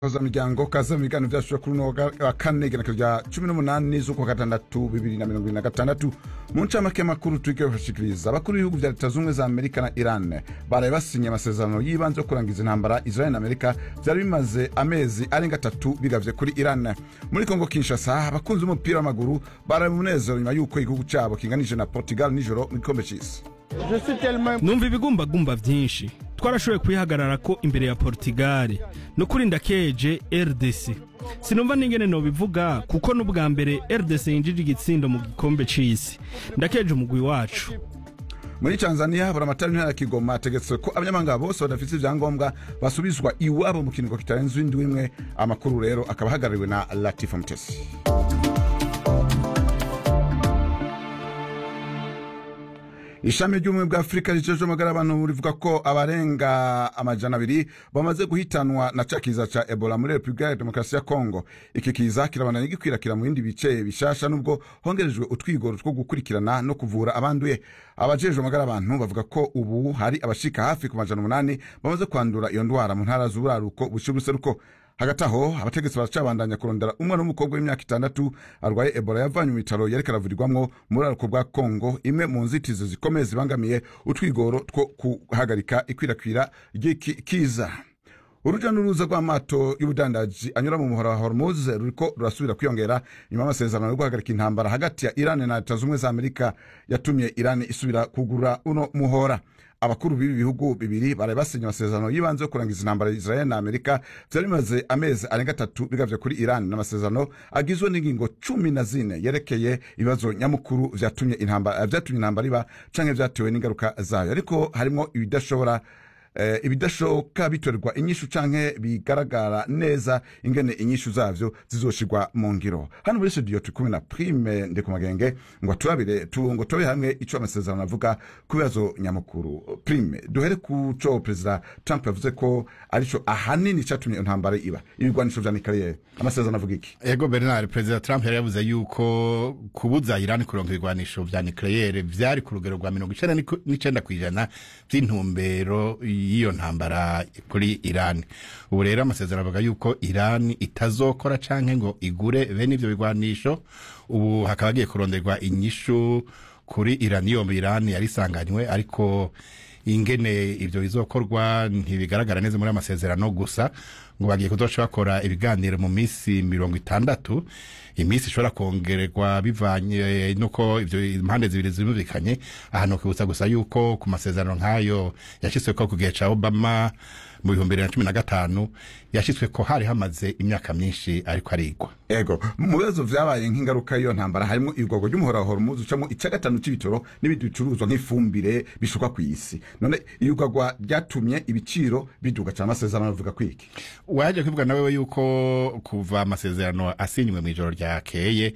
miryango kaza mu biganiro byacu kuri uno wa kane igenekerezo rya cumi n'umunani z'ukwa gatandatu bibiri na mirongo ibiri na gatandatu mu ncamake makuru turiko bashikiriza abakuru b'ibihugu vya leta zumwe za amerika na iran baraye basinye amasezerano y'ibanze yo kurangiza intambara israel na amerika vyari bimaze amezi arenga atatu bigavye kuri iran muri kongo kinshasa abakunzi b'umupira w'amaguru baraye mu munezero nyuma y'uko igihugu cabo kinganije na portugal nijoro mu gikombe c'isi numva ibigumbagumba vyinshi twarashoboye kwihagarara ko imbere ya portugal no kuri ndakeje rdc sinumva n'ingene nobivuga kuko n'ubwa mbere rdc yinjije igitsindo mu gikombe c'isi ndakeje umugwi wacu muri tanzania buramatari ntara ya kigoma ategetse ko abanyamahanga bose badafite ivyangombwa basubizwa iwabo mu kiringo kitarenze indwi imwe amakuru rero akaba ahagarariwe na latifa mutesi ishami ry'ubumwe bwa afurika rijejwe amagara y'abantu rivuga ko abarenga amajana abiri bamaze guhitanwa na ca kiza ca ebola muri repubulika ya demokarasi ya kongo iki kiza kirabandanya gikwirakwira mu bindi bice bishasha nubwo hongerejwe utwigoro two gukurikirana no kuvura abanduye abajejwe amagara y'abantu bavuga ko ubu hari abashika hafi ku majana umunani bamaze kwandura iyo ndwara mu ntara z'uburaruko bushira uruseruko hagati aho abategetsi baracabandanya kurondera umwana w'umukobwa w'imyaka itandatu arwaye ebola yavanywe mu bitaro yariko aravurirwamwo mu buraruko bwa kongo imwe mu nzitizi zikomeye zibangamiye utwigoro two guhagarika ikwirakwira ry'iki kiza uruja n'uruza rw'amato y'ubudandaji anyura mu muhora wa hormuz ruriko rurasubira kwiyongera nyuma y'amasezerano yo guhagarika intambara hagati ya iran na leta zumwe za amerika yatumye iran isubira kugura uno muhora abakuru b'ibi bihugu bibiri baraye basinye amasezerano y'ibanze yo kurangiza intambara israel na amerika vyari bimaze amezi arenga atatu bigavye kuri iran n'amasezerano agizwe n'ingingo cumi na zine yerekeye ibibazo nyamukuru vyatumye intambara vyatumye intambara iba canke vyatewe n'ingaruka zayo ariko harimwo ibidashobora eh, ibidashoboka bitorerwa inyishu canke bigaragara neza ingene inyishu zavyo zizoshirwa mu ngiro hano muri studio turi kumwe na prime ndikumagenge ngo turabire tu, ngo tobe hamwe ico amasezerano avuga ku bibazo nyamukuru prime duhere ku co perezida trump yavuze ko arico ahanini catumye intambara iba ibigwanisho vya nikariyeri amasezerano avuga iki ego bernard perezida trump yari yavuze yuko kubuza irani kuronka ibigwanisho vya nucleaire vyari ku rugero rwa mirongo icenda n'icenda kw'ijana vy'intumbero y'iyo ntambara kuri irani ubu rero amasezerano avuga yuko irani itazokora canke ngo igure bene ivyo bigwanisho ubu hakaba hagiye kuronderwa inyishu kuri iranium irani yari isanganywe ariko ingene ivyo bizokorwa ntibigaragara neza muri amasezerano gusa ngo bagiye kuzoca bakora ibiganiro mu misi mirongo itandatu iminsi ishobora kongererwa bivanye nuko ivyo impande zibiri zumvikanye ahantu kwibutsa gusa yuko ku masezerano nk'ayo yashyizweko ku gihe ca obama mu bihumbi bibiri na cumi na gatanu yashyizwe ko hari hamaze imyaka myinshi ariko arigwa ego mu bibazo vyabaye nk'ingaruka y'iyo ntambara harimo igorwa ry'umuhora wa hormuz ucamo ica gatanu c'ibitoro n'ibindi bicuruzwa nk'ifumbire bishuka kw'isi none iyugagwa ryatumye ibiciro biduga cane amasezerano avuga kwiki waje kwivuga nawe yuko kuva amasezerano asinywe mw'ijoro ryakeye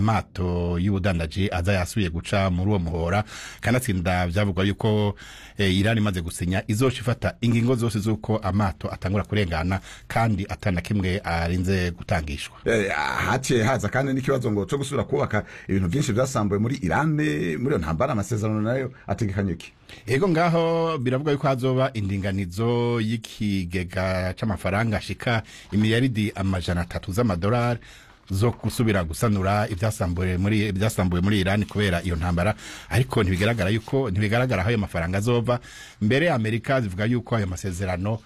amato y'ubudandaji aza yasubiye guca muri uwo muhora kanatsinda vyavugwa yuko eh, irani imaze gusinya izoca ifata ingingo zose z'uko amato atangura kurengana kandi atana kimwe arinze gutangishwa Eh, haciye haza kandi n'ikibazo ngo co gusubira kubaka ibintu vyinshi vyasambuye muri irani muri iyo ntambara amasezerano nayo ategekanye iki ego ngaho biravuga yuko hazoba indinganizo y'ikigega c'amafaranga ashika imiliyaridi amajana atatu z'amadolari zo gusubira gusanura ibyasambuye muri ibyasambuye muri Iran kubera iyo ntambara ariko ntibigaragara yuko ntibigaragara aho ayo mafaranga azova mbere Amerika zivuga yuko ayo masezerano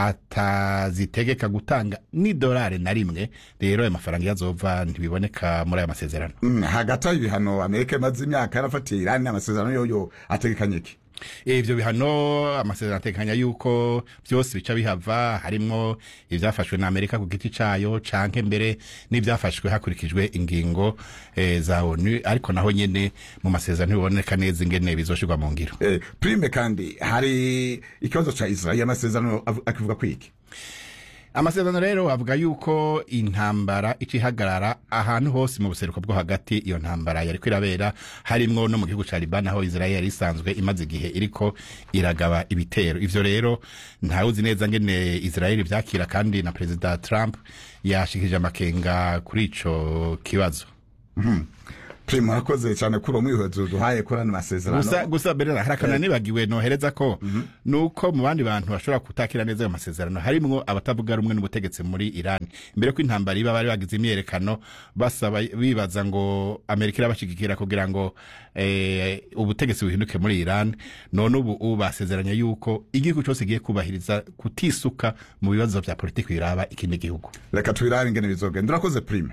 atazitegeka gutanga ni dolari na rimwe rero ayo mafaranga yazova ntibiboneka muri ayo masezerano Mm, hagati aho ibihano amerika imaze imyaka yarafatiye irani amasezerano yoyo ategekanye iki ivyo bihano amasezerano atekanya yuko vyose bica bihava harimwo ivyafashwe na Amerika ku giti cayo canke mbere n'ivyafashwe hakurikijwe ingingo e, za ONU ariko naho nyene mu masezerano biboneka neza ingene bizoshirwa mu ngiro eh, prime kandi hari ikibazo ca israel amasezerano avu- akivuga kwiki amasezerano rero avuga yuko intambara icihagarara ahantu hose mu buseruko bwo hagati iyo ntambara yariko irabera harimwo no mu gihugu ca Liban aho Israel yari isanzwe imaze igihe iriko iragaba ibitero ivyo rero ntawuzi neza ngene Israel vyakira kandi na Perezida Trump yashikirije amakenga kuri ico kibazo prime murakoze cyane kuri uwo mwihezo duhaye kuri ano masezerano gusa gusa berera hari akantu nibagiwe nohereza ko nuko mu bandi bantu bashobora kutakira neza ayo masezerano harimwo abatavuga rumwe n'ubutegetsi muri Iran imbere ko intambara iba bari bagize imyerekano basaba bibaza ngo Amerika irabashigikira kugira ngo eh, ubutegetsi buhinduke muri Iran none ubu ubu basezeranye yuko igihugu cyose giye kubahiriza kutisuka mu bibazo vya politiki biraba ikindi gihugu reka tubirabe ingene bizogenda urakoze prime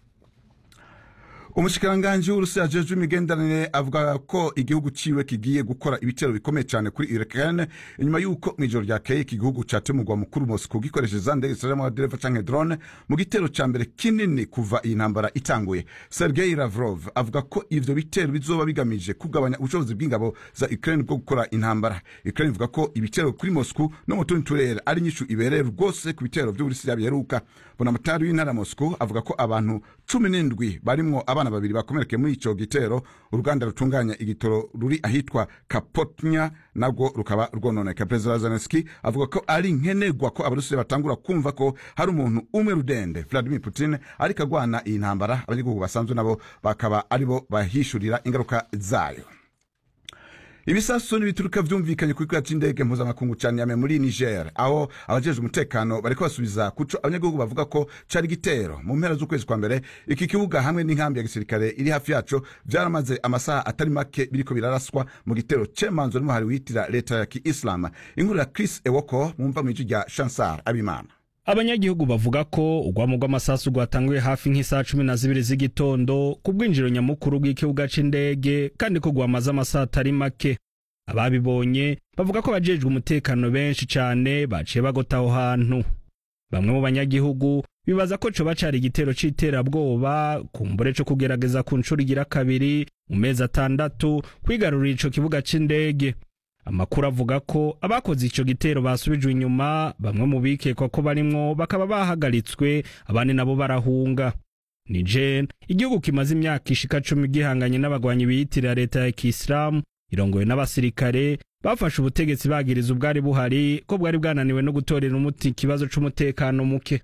umushikiranganji w'urusiya ajejwe imigenderanire avuga ko igihugu ciwe kigiye gukora ibitero bikomeye cyane kuri Ukraine inyuma y'uko mw'ijoro ryakeye iki gihugu cateye umugwa mukuru Moscow gikoresheje za ndege zitaja amadereva canke drone mu gitero ca mbere kinini kuva iyi ntambara itanguye Sergei Lavrov avuga ko ivyo bitero bizoba bigamije kugabanya ubushobozi bw'ingabo za Ukraine bwo gukora intambara Ukraine ivuga ko ibitero kuri Moscow no mu tundi turere ari nyishu ibereye rwose ku bitero vy'uburusiya biheruka bonamatari w'intara ya Moscow avuga ko abantu cumi n'indwi barimwo abana babiri bakomerekeye muri ico gitero uruganda rutunganya igitoro ruri ahitwa Kapotnya nabwo rukaba rwononeka perezida Zelensky avuga ko ari nkenerwa ko abarusiya batangura kumva ko hari umuntu umwe rudende Vladimir Putin ariko agwana iyi ntambara abanyagihugu basanzwe nabo bakaba aribo bahishurira ingaruka zayo ibisasu n'ibituruka vyumvikanye kuri kibuga c'indege mpuzamakungu ca Niamey muri Niger aho abajejwe umutekano bariko basubiza kuco abanyagihugu bavuga ko cari igitero mu mpera z'ukwezi kwa mbere iki kibuga hamwe n'inkambi ya gisirikare iri hafi yaco vyaramaze amasaha atari make biriko biraraswa mu gitero cemanzwe n'umuhari witira leta ya kiislamu inkuru ya Chris Ewoko mumva mw'ijwi rya Chansar Abimana abanyagihugu bavuga ko urwamo rw'amasasu rwatanguye hafi nk'isaha cumi na zibiri z'igitondo ku bwinjiro nyamukuru bw'ikibuga c'indege kandi ko rwamaze amasaha atari make ababibonye bavuga ko abajejwe umutekano benshi cane baciye bagota aho hantu bamwe mu banyagihugu bibaza ko coba cari igitero c'iterabwoba kumbure co kugerageza ku nshuro igira kabiri mu mezi atandatu kwigarurira ico kibuga c'indege amakuru avuga ko abakoze ico gitero basubijwe inyuma bamwe mu bikekwa ko barimwo bakaba bahagaritswe abandi nabo barahunga niger igihugu kimaze imyaka ishika cumi gihanganye n'abagwanyi biyitirira leta ya kisilamu irongowe n'abasirikare bafashe ubutegetsi bagiriza ubwari buhari ko bwari bwananiwe no gutorera umuti ikibazo c'umutekano muke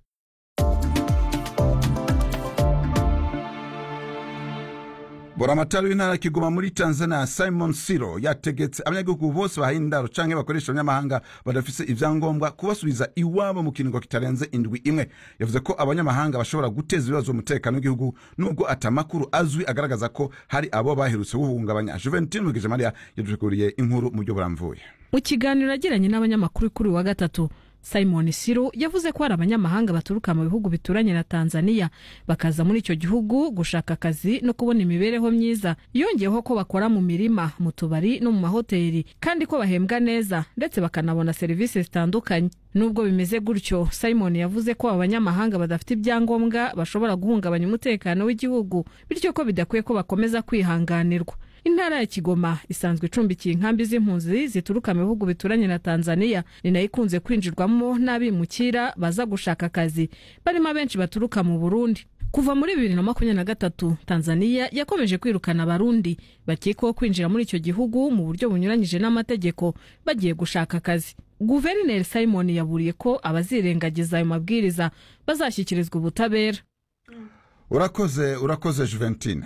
buramatari w'intara ya kigoma muri tanzania simon siro yategetse abanyagihugu bose bahaye indaro canke bakoresha abanyamahanga badafise ivyangombwa kubasubiza iwabo mu kiringo kitarenze indwi imwe yavuze ko abanyamahanga bashobora guteza ibibazo umutekano w'igihugu nubwo atamakuru azwi agaragaza ko hari abo baherutse guhungabanya juventine mugije mariya yaduteguriye inkuru mu buryo buramvuye mu kiganiro yagiranye n'abanyamakuru kuri uyu wa gatatu simon siro yavuze ko hari abanyamahanga baturuka mu bihugu bituranye na tanzania bakaza muri icyo gihugu gushaka akazi no kubona imibereho myiza yongeyeho ko bakora mu mirima mu tubari no mu mahoteli kandi ko bahembwa neza ndetse bakanabona serivisi zitandukanye nubwo bimeze gutyo simon yavuze ko aba banyamahanga badafite ibyangombwa bashobora guhungabanya umutekano w'igihugu bityo ko bidakwiye ko bakomeza kwihanganirwa intara ya kigoma isanzwe icumbikiye inkambi z'impunzi zituruka mu bihugu bituranye na tanzania ni nayo ikunze kwinjirwamo n'abimukira baza gushaka akazi barimo abenshi baturuka mu burundi kuva muri bibiri na makumyabiri na gatatu tanzania yakomeje kwirukana abarundi bakekwaho kwinjira muri icyo gihugu mu buryo bunyuranyije n'amategeko bagiye gushaka akazi guverineri simon yaburiye ko abazirengagiza ayo mabwiriza bazashyikirizwa ubutabera urakoze urakoze juventine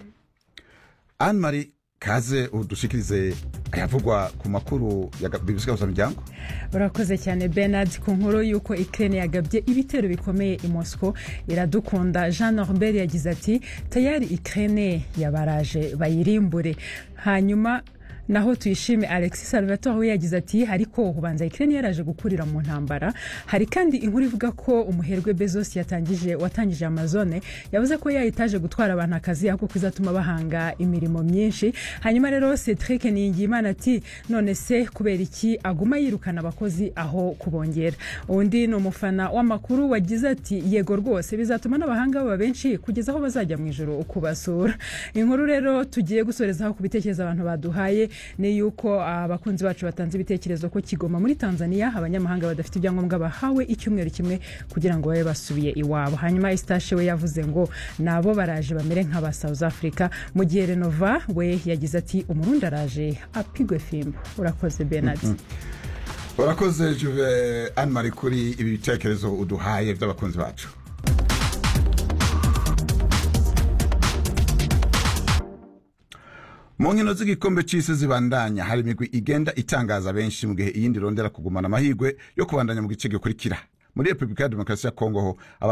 anne marie kaze udushikirize ayavugwa ku makuru ya bibisigaza miryango urakoze cyane bernard ku nkuru y'uko ikirere yagabye ibitero bikomeye i mosco iradukunda jean norbert yagize ati tayari ikirere yabaraje bayirimbure hanyuma naho tuyishime alexis salvatore we yagize ati ariko ubanza ikirere yaraje gukurira mu ntambara hari kandi inkuru ivuga ko umuherwe bezos yatangije watangije amazone yavuze ko yayitaje gutwara abantu akazi ahubwo ko izatuma bahanga imirimo myinshi hanyuma rero cedric niyingiyimana ati none se kubera iki aguma yirukana abakozi aho kubongera undi ni umufana w'amakuru wagize ati yego rwose bizatuma n'abahanga baba benshi kugeza aho bazajya mu ijoro kubasura inkuru rero tugiye gusorezaho ku bitekerezo abantu baduhaye ni yuko abakunzi bacu batanze ibitekerezo ko kigoma muri tanzania abanyamahanga badafite ibyangombwa bahawe icyumweru kimwe kugira ngo babe basubiye iwabo hanyuma esitashe we yavuze ngo nabo baraje bamere nk'aba south africa mu gihe renova we yagize ati umurundi araje apigwe fimbo urakoze benard urakoze juve anne marie kuri ibi bitekerezo uduhaye by'abakunzi bacu mu nkino z'igikombe c'isi zibandanya hari imigwi igenda itangaza benshi mu gihe iyindi irondera kugumana amahirwe yo kubandanya mu gice gikurikira muri repubulika ya demokarasi ya kongo ho